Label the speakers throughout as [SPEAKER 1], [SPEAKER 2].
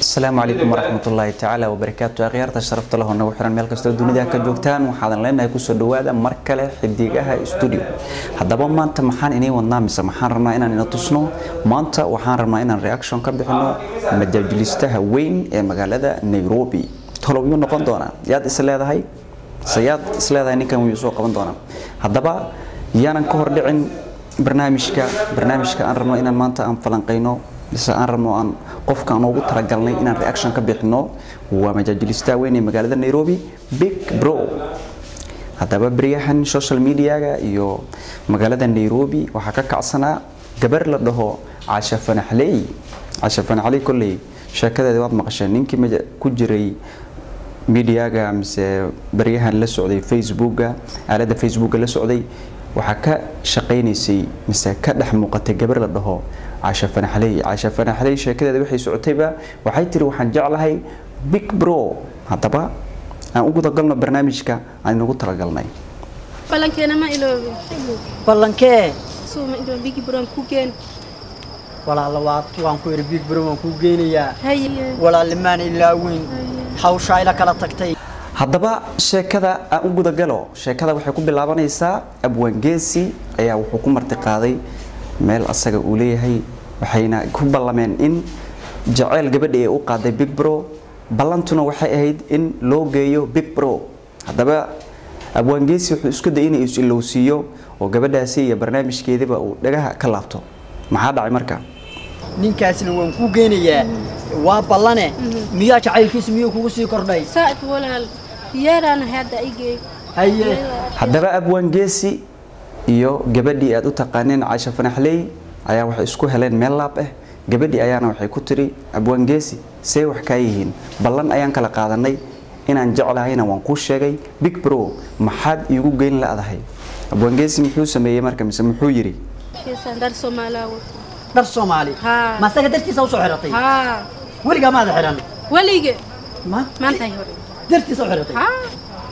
[SPEAKER 1] asalaamu calaykum waraxmatullaahi tacaala wabarakaatu akhyaarta sharafta leh oo nagu xiran meel kastoo dunida ka joogtaan waxaadan leenahay kusoo dhawaada mar kale xidigaha studio haddaba maanta maxaan inii wadnaa mise maxaan rabnaa inaan ina tusno maanta waxaan rabnaa inaan reaction ka bixino majaajilistaha weyn ee magaalada nairobi tolow yuu noqon doonaa yaad is leedahay se yaad is leedahay ninkan wuu soo qaban doonaa haddaba yaanan ka hordhicin barnaamijka barnaamijka aan rabno inaan maanta aan falanqayno mise aan rabno aan qofka aan ugu talagalnay inaan reaction ka bixino waa majaajilistaha weyn ee magaalada nairobi big bro haddaba beryahan social mediaga iyo magaalada nairobi waxaa ka kacsanaa gabar la dhaho casha fanaxley casha fanaxley kolley sheekadeeda waad maqasheen ninkii ku jiray mediaga mise baryahan la socday facebooka aaladda facebooka la socday waxaa ka shaqaynaysay mise ka dhex muuqatay gabar la dhaho casha fanaxley casha fanaxley sheekadeeda waxay socotayba waxay tiri waxaan jeclahay big bro haddaba aan u gudagalno barnaamijka aan inagu talagalnay
[SPEAKER 2] balankeena ma iloobi
[SPEAKER 3] ballankee
[SPEAKER 2] suuma iloobi bigi buran ku geen
[SPEAKER 3] walaala waa waan ku yidhi big bro waan kuu geynayaa
[SPEAKER 2] haye
[SPEAKER 3] walaalimaan ilaa weyn hawshaa ila kala tagtay
[SPEAKER 1] haddaba sheekada aan u gudagalo sheekada waxay ku bilaabanaysaa abwaangeesi ayaa wuxuu ku marti qaaday meel asaga uu leeyahay waxayna ku ballameen in jaceyl gabadha ee u qaaday big bro ballantuna waxay ahayd in loo geeyo big bro haddaba abwaangeesi wuxuu isku dayay inuu is-ilowsiiyo oo gabadhaasi iyo barnaamijkeediba uu dhagaha ka laabto maxaa dhacay marka
[SPEAKER 3] ninkaasna waan kuu geynayaa waa ballane miyaa jacaylkiisa miyuu kugu sii kordhay
[SPEAKER 2] saa'id walaal yeeraana hadda igey
[SPEAKER 3] haye
[SPEAKER 1] haddaba abwaangeesi iyo gabadhii aad u taqaaneen caasha fanaxley ayaa waxay isku heleen meel laab ah gabadhii ayaana waxay ku tiri abwaangeesi see wax kaa yihiin ballan ayaan kala qaadanay inaan jeclahayna waan kuu sheegay big bro maxaad iigu geyn la'dahay abwaangeesi muxuu sameeyey marka mise muxuu yidhi
[SPEAKER 2] kiisan dar soomaalaawo
[SPEAKER 3] dhar soomaali
[SPEAKER 2] Haa.
[SPEAKER 3] ma asaga dartiisa usoo xiratay
[SPEAKER 2] haa
[SPEAKER 3] weligaa maada xihan
[SPEAKER 2] welige
[SPEAKER 3] ma
[SPEAKER 2] maantay hore
[SPEAKER 3] dartiisa u xiratay
[SPEAKER 2] haa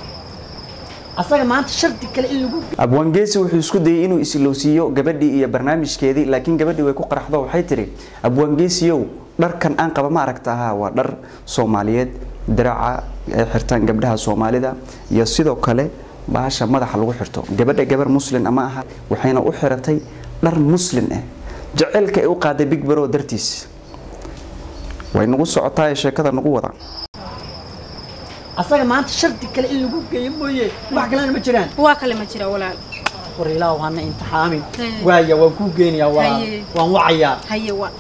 [SPEAKER 3] asaga maanta shardi kale in lagu
[SPEAKER 1] abwaangeesi wuxuu isku dayay inuu is-ilowsiiyo gabadhii iyo barnaamijkeedii laakiin gabadhii way ku qaraxdo waxay tiri abwaangeesiyow dharkan aan qaba ma aragta ahaa waa dhar soomaaliyeed diraca ay xirtaan gabdhaha soomaalida iyo sidoo kale baasha madaxa lagu xirto gabadha gabar muslin ama aha waxayna u xiratay dhar muslin ah jaceylka ay u qaaday big bro dartiis way nagu socotaa ee sheekada nagu wada
[SPEAKER 3] asaga maanta shardi kale in lagu geeyo mooye wax kalena ma jiraan
[SPEAKER 2] waa kale ma jira walaal
[SPEAKER 3] war ilaahu hana imtixaamin
[SPEAKER 2] Haye.
[SPEAKER 3] waaya waan kuu geynayaa waa
[SPEAKER 2] Haye.
[SPEAKER 3] waan wacayaa
[SPEAKER 2] haye waa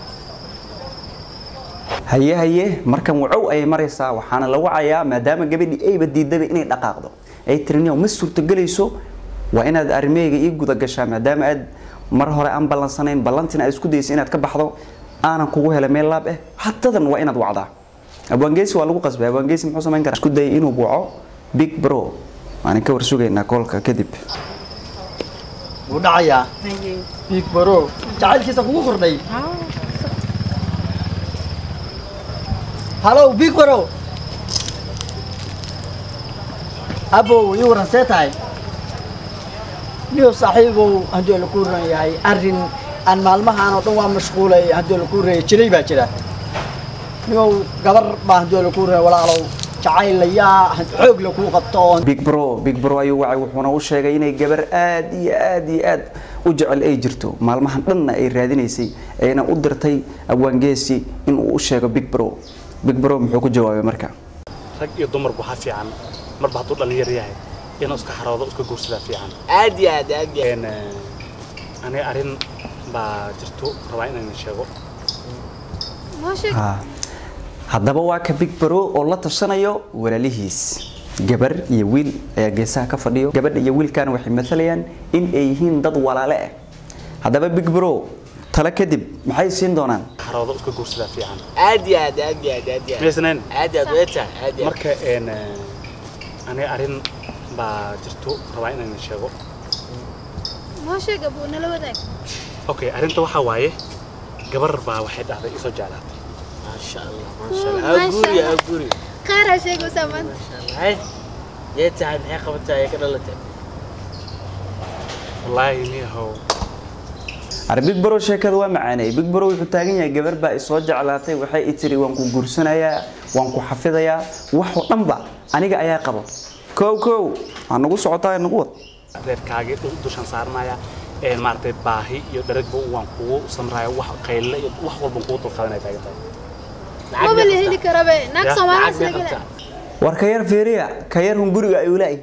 [SPEAKER 1] haye haye markan wacow ayay maraysaa waxaana la wacayaa maadaama gabadhii ayba diidaba inay dhaqaaqdo ay tiriniyo ma suurtogelayso waa inaad arrimeyga ii guda gashaa maadaama aad mar hore aan ballansanayn ballantina aad isku daysa inaad ka baxdo aanan kugu helay meel laab ah hadadan waa inaad wacdaa abwaangeesi waa lagu qasbay abwaangeesi muxuu samayn karaa isku dayay inuu waco big bro waanan ka warsugaynaa koolka kadib
[SPEAKER 3] wuu dhacayaa
[SPEAKER 2] haye
[SPEAKER 3] big bro jacaylkiisa kugu kordhay
[SPEAKER 2] haa
[SPEAKER 3] halow big bro abow ii waran see tahay niyow saaxiibow haddii la ku ran yahay arrin aan maalmahaan oo dhan waa mashquulay haddii la ku raya jiray baa jira niyow gabar baa haddii la ku raya walaalow jacaylayaa xoog la kuu qabto oo
[SPEAKER 1] big bro big bro ayuu wacay wuxuuna u sheegay inay gabar aad iyo aad iyo aad u jecel ay jirto maalmahan dhanna ay raadinaysay ayna u dirtay abwaangeesi inuu u sheego big bro big bro muxuu ku jawaabay marka
[SPEAKER 4] rag iyo dumarku waxaa fiican marba hadduu dhallinyar yahay inuu iska xaroodo iska guursadaa fiican
[SPEAKER 3] aad iyo aad aad iyo
[SPEAKER 4] Een, eh, aniga arrin baa jirto rabaa inaan sheego
[SPEAKER 2] noo sheeg
[SPEAKER 1] Ha. haddaba waa ka big bro oo la tashanayo walaalihiis gabar iyo wiil ayaa geesaha ka fadhiyo gabadha iyo wiilkana waxay matalayaan in ay yihiin dad walaale ah haddaba big bro tale kadib maxay siin doonaan
[SPEAKER 4] xaroodo iska guursadaa fiican
[SPEAKER 5] aad iyo aad aad iyo aad aad iyo aad
[SPEAKER 4] miyaysnayn
[SPEAKER 5] aad iyo aad way tahay aad iyo aad
[SPEAKER 4] marka een, eh, aniga arrin baa jirto rabaa inaan sheego
[SPEAKER 2] noo sheeg abuu nala wadaag
[SPEAKER 4] okay arrinta waxaa waaye gabar baa waxay dhahday isoo jeclaatay
[SPEAKER 5] maasha allah maasha allah ha guri ha guri
[SPEAKER 2] khayraa sheegaysaa maanta
[SPEAKER 5] maasha allah hay yee tahay maxay qabataa ee ka dhalatay
[SPEAKER 4] wallaahi niyahow
[SPEAKER 1] ar big bro sheekada waa macaanay big bro wuxuu taagan yahay gabar baa isoo jeclaatay waxay i tiri waan ku guursanayaa waan ku xafidayaa wax oo dhanba aniga ayaa qabo kow kow ha nagu socotaa nagu wad
[SPEAKER 4] reerkaagii du- dushan saarnaya ee maaragtay baahi iyo dharagba waan kugu samraya wax qayle iyo wax walban kugu dulqaadanaya taagan tahay
[SPEAKER 2] maba la heli karabe naag
[SPEAKER 4] Ya,
[SPEAKER 2] soomaali
[SPEAKER 5] lacag
[SPEAKER 2] isla
[SPEAKER 5] may
[SPEAKER 2] gela
[SPEAKER 5] qabtaa
[SPEAKER 1] war ka yar fiiriya ka yar hun guriga ayuu laay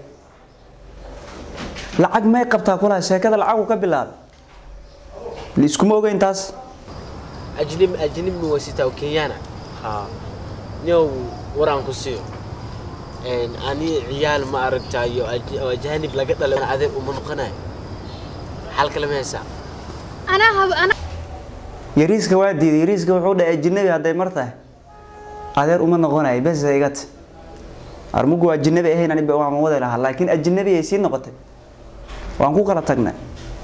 [SPEAKER 1] lacag may qabtaa kulaha sheekada lacagu ka bilaabay liiskuma ogeyn taas
[SPEAKER 5] ajnib ajnib ma wasitaa kenyana
[SPEAKER 4] haa
[SPEAKER 5] niow waraan ku siiyo Een, ani ciyaal ma aragtayo aj- oo ajaanib laga dhalay adeer uma noqonayo xal kale ma haysaa
[SPEAKER 2] anaa hab anaa
[SPEAKER 1] yariiska waa diiday yariiska wuxuu dhahay ajinabi hadday mar tahay adeer uma noqonayo bes igat armugu ajinabi ahayn aniba waan wadi lahaa laakiin ajinabi ay sii noqotay waan ku kala tagnay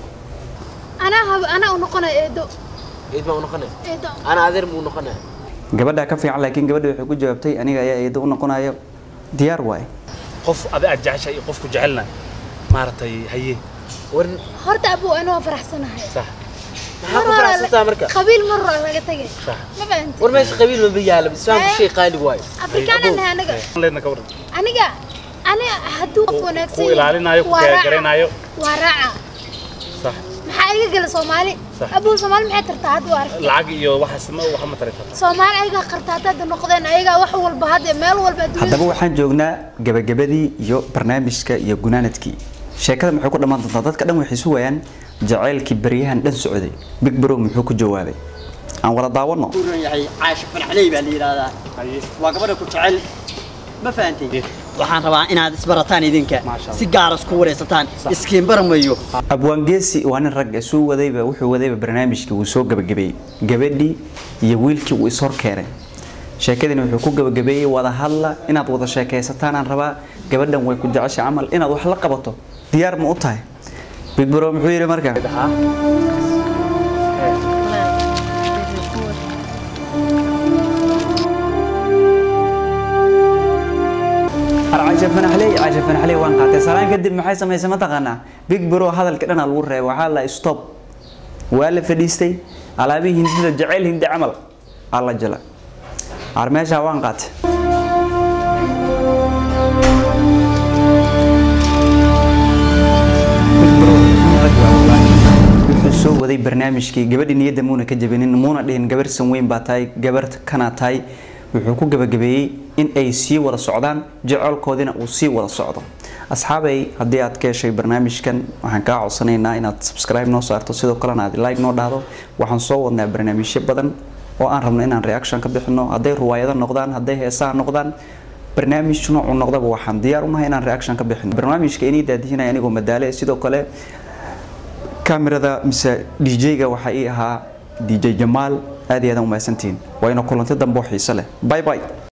[SPEAKER 2] anaa hab anaa u noqonay eedo
[SPEAKER 5] ciid baa u noqonaya
[SPEAKER 2] eedo
[SPEAKER 5] ana adeer ma u noqonaya
[SPEAKER 1] gabadhaa ka fiican laakiin gabadha waxay ku jawaabtay aniga ayaa eedo u noqonayo diyaar waaye
[SPEAKER 4] qof adi aad jeceshahay iyo qofku jecelna maaragtay haye
[SPEAKER 5] war
[SPEAKER 2] horta abuu anoo faraxsanahay
[SPEAKER 4] sax
[SPEAKER 5] maxaa ku faraxsantaa marka
[SPEAKER 2] qabiil mar hore laga tagay
[SPEAKER 4] sax
[SPEAKER 2] ma fahanti
[SPEAKER 5] war meesha qabiil maba yaala islaamku
[SPEAKER 2] Eh.
[SPEAKER 5] shay qaali waayo
[SPEAKER 2] afrikaana nahay anaga
[SPEAKER 4] leedna ka waran
[SPEAKER 2] aniga aniga hadduu qof
[SPEAKER 4] Ku-
[SPEAKER 2] wanaagsan
[SPEAKER 4] ku ilaalinayo, ku
[SPEAKER 2] waa raaca.
[SPEAKER 4] gargaraynayo.
[SPEAKER 2] waa raaca
[SPEAKER 4] sax
[SPEAKER 2] maxaa iga gala soomaali
[SPEAKER 4] Sax.
[SPEAKER 2] abuu soomaali maxay tartaa hadda waa aragtay
[SPEAKER 4] lacag iyo waxaas ma waxa ma tari karta
[SPEAKER 2] soomaali ayagaa qartaata hadda noqdeen ayagaa wax walba hadda meel walba
[SPEAKER 1] haddaba
[SPEAKER 2] adduunyada
[SPEAKER 1] waxaan joognaa gabagabadii iyo barnaamijka iyo gunaanadkii sheekada maxay ku dhammaan doontaa dadka dhan waxay sugayaan jacaylkii baryahan dhan socday big bro muxuu ku jawaabay aan wada daawano
[SPEAKER 3] ku ron yahay caasha fanaxley baa la yidhaahdaa
[SPEAKER 4] haye
[SPEAKER 3] waa gabadha ku jecel ma fahantay
[SPEAKER 4] Eh.
[SPEAKER 3] waxaan rabaa inaad isbarataan idinka
[SPEAKER 4] Maasha Allah.
[SPEAKER 3] si gaar isku wareysataan iskiin barmayo
[SPEAKER 1] abwaangeesi waa nin rag ah, suu wadayba wuxuu wadayba barnaamijkii wuu soo gabagabeeyey gabadhii iyo wiilkii wuu ishor keenay sheekadina wuxuu ku gabagabeeyey wada hadla inaad wada sheekaysataan aan rabaa gabadhan way ku jeceshay camal inaad wax la qabato diyaar ma u tahay big bro muxuu yidhi marka caasha fanaxley caasha fanaxley waan qaatay salaan kadib maxay samaysay ma taqaanaa big bro hadalka dhana lagu reebay waxaa la stop waa la fadhiistay alaabihii hindida jacayl hindi camal alla jala ar meeshaa waan qaatay Big Bro, rag waa walaal. wuxuu soo waday barnaamijkii gabadhi niyadda muuna ka jabinin muuna dhihin gabar sanweyn baa tahay gabar kanaa tahay wuxuu ku gabagabeeyey in ay sii wada socdaan jecelkoodina uu sii wada socdo asxaabay haddii aad ka heshay barnaamijkan waxaan kaa codsanaynaa inaad subscribe noo saarto sidoo kalena aad like noo dhahdo waxaan soo wadnaa barnaamijyo badan oo aan rabno inaan reaction ka bixino hadday ruwaayado noqdaan hadday heesaha noqdaan barnaamij noocu noqdaba waxaan diyaar unahay inaan reaction ka bixino barnaamijka inii daadihinaya anigoo madaale sidoo kale kamerada mise dj-ga waxaa ii ahaa dj jamaal aad iyo aad umahadsantihiin waa ina kulanti dambe oo xiise leh bye bye